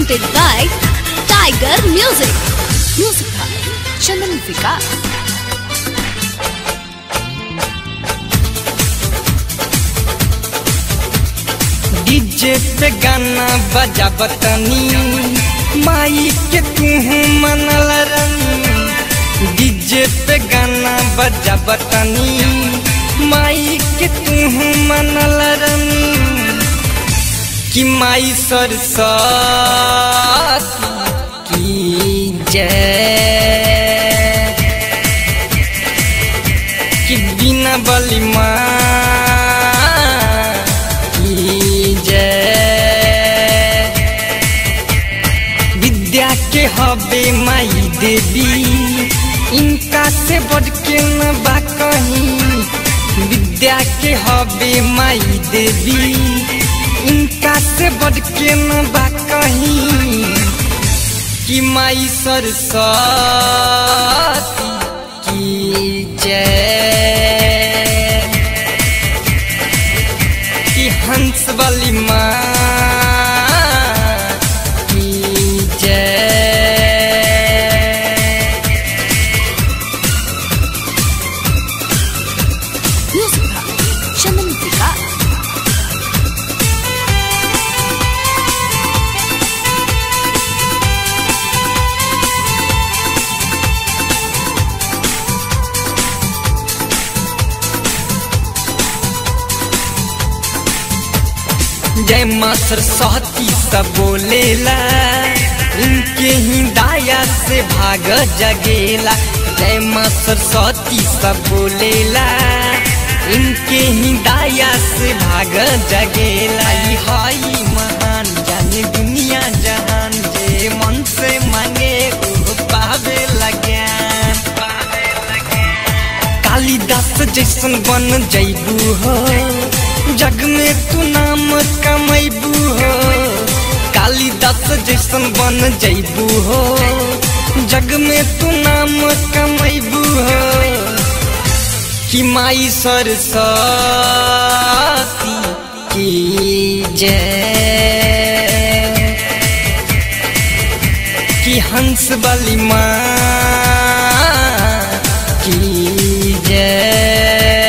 presented by Tiger Music. Music by Chandan Vikas. DJ पे गाना बजा बतनी माई के तू मनल रनी डीजे पे गाना बजा बतनी माई के तू मनल रनी कि माई सरस्वती की जय कि बिना बलि माँ की जय विद्या के हबे माई देवी इनका से बढ़ के न बा कहीं विद्या के हबे माई देवी इनका से बढ़ के न बा कहीं कि माई सरस्वती की जय कि हंस वाली माँ की जय Music by Chandan Vikas. जय माँ सरस्वती सब बोलेला इनके ही दाया से भाग जगेला जय माँ सरस्वती सब बोलेला इनके ही दाया से भाग जगेला ई हाई महान जाने दुनिया जहान जे मन से मांगे वो पावे लग्यान कालिदास जैसन बन जैबू हो जग में तू नाम कमैबू हो कालिदास जैसन बन जैबू हो जग में तू नाम कमैबू हो कि माई सरस्वती की जय कि हंस बलि माँ की जय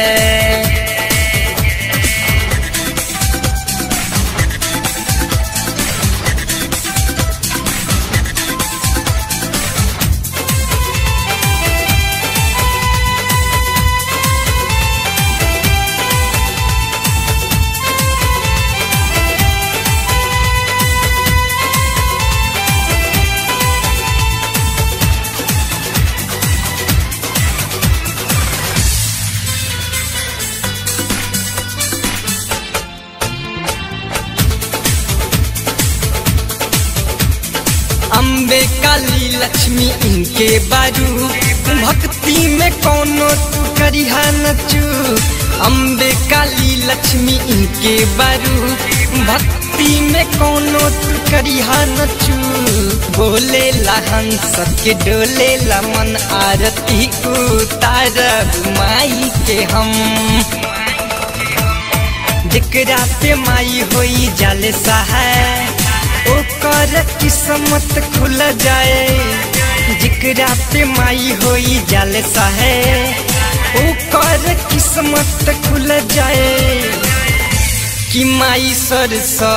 अम्बे काली लक्ष्मी इनके बारू भक्ति में कोनो तू करिहा नचू अम्बे काली लक्ष्मी इनके बारू भक्ति में कोनो तू करिहा नचू बोले लहन सबके डोले लमन आरती उतार माई के हम जेकरा पे माई होई जाले सहाय ओकर किस्मत खुल जाए जेकरा पे माई होई जाले सहाय ओकर किस्मत खुल जाए कि माई सरस्वती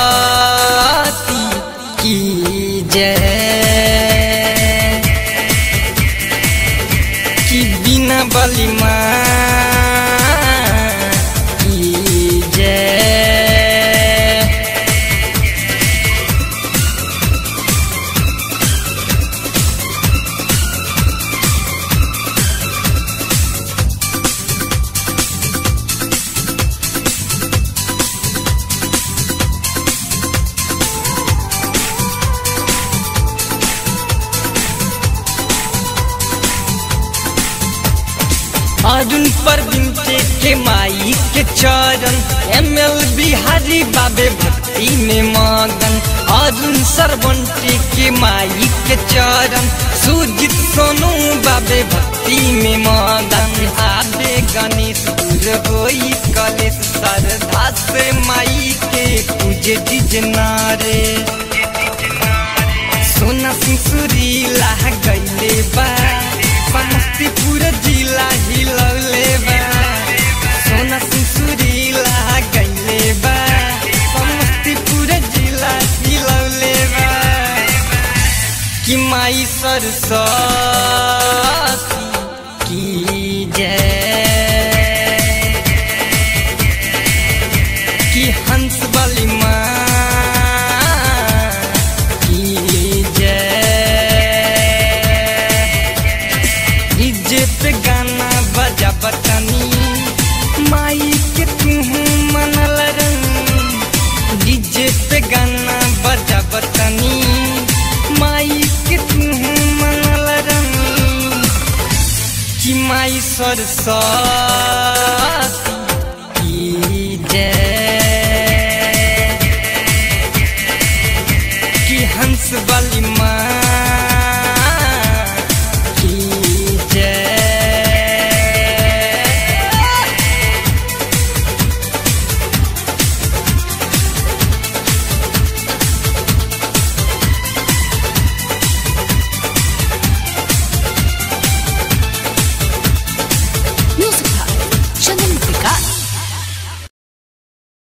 की जय कि बिना बलि माँ की जय अरुण पर बिनते के माई के चरण एम एल बिहारी बाबे भक्ति में मगन अरुण सरबंटी के माई के चरण सुजित सोनू बाबे भक्ति में मगन आबे गणेश दूर होई कलेश श्रद्धा से माई के पूजे डिजनारे सरस्वती की जय कि हंस वाली माँ की जय डीजे पे गाना बजा बटनी माई के तू मनल रंग डीजे पे गाना बजा बटनी माई के तू मनल रंग कि माई सरस्वती